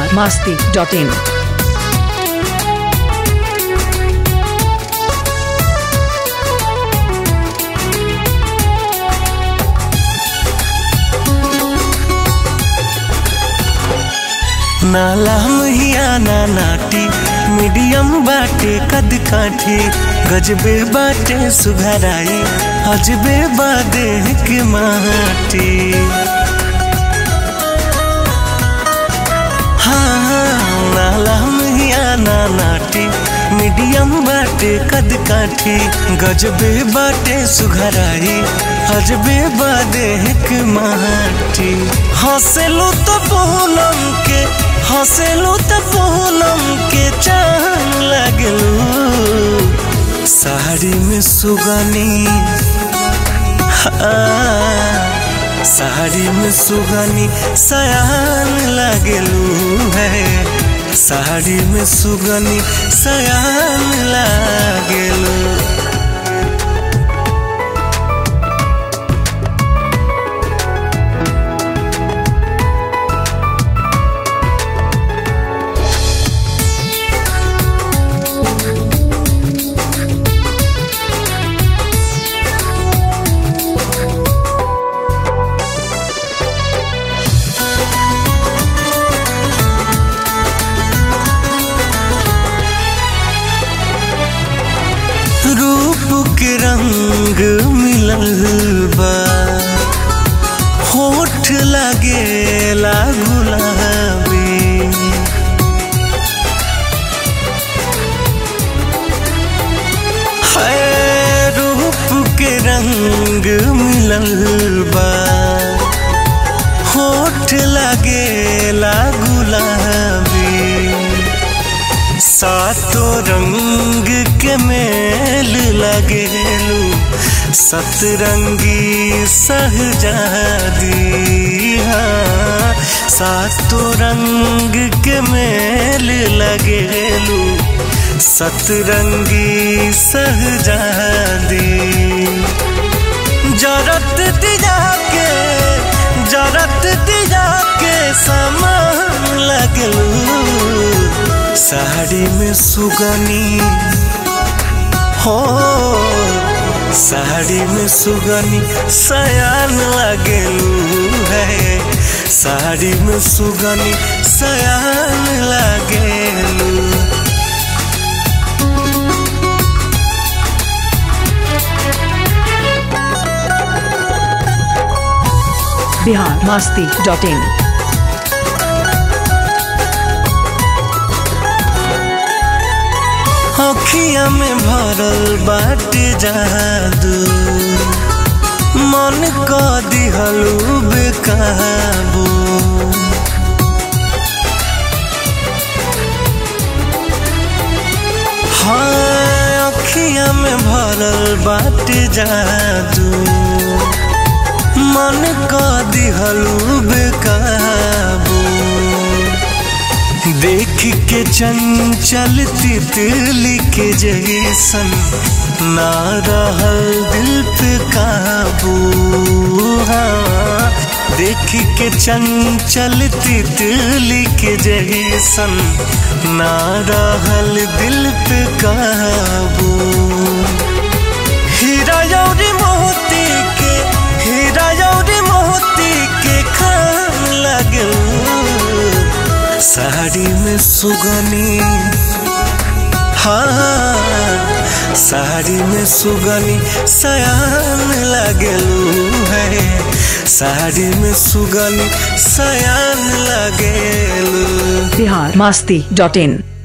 Bihar Masti dot in नाला महिया ना नाटी मीडियम बाटे कद काठी गजबे बाटे सुघराई अजबे बादे के माटी हाँ हाँ, नाला महिया ना नाटी मीडियम बाटे कद काठी गजबे बाटे सुघराई अजबे बादे के माटी हंसलू तो पूनम के हंसलू तो पूनम के चांद लगलू साड़ी में सुगनी हाँ, साड़ी में सुगनी सयान लगलू है साड़ी में सुगनी सयान लगलू रूप के रंग मिलल बा होठ लगेला गुलाबी है रूप के रंग मिलल बा होठ लगेला गुलाबी सातो रंग के मेल लगेलू सतरंगी सहजादी हाँ सातो रंग के मेल लगेलू सतरंगी सहजादी जरत दिया के जरत दिया के समान लगलू साड़ी में सुगनी हो साड़ी में सुगनी सयान लगलू है साड़ी में सुगनी सयान लगलू बिहार मास्ती डॉट इन अखिया में भरल बाटे जादू मन क दिहलू बेकाबू हाँ अखिया में भरल बाटे जादू मन क दिहलू बेकाबू देख के चंचल तितली के जैसन ना रहल दिल पे काबू हाँ देख के चंचल तितली के जैसन ना रहल दिल पे काबू हीरा यौरी मोती के हीरा यौरी मोती के खान लगू साड़ी में सुगनी हाँ साड़ी में सुगनी सयान लगलू है साड़ी में सुगनी सयान लगलू बिहार मास्ती डॉट इन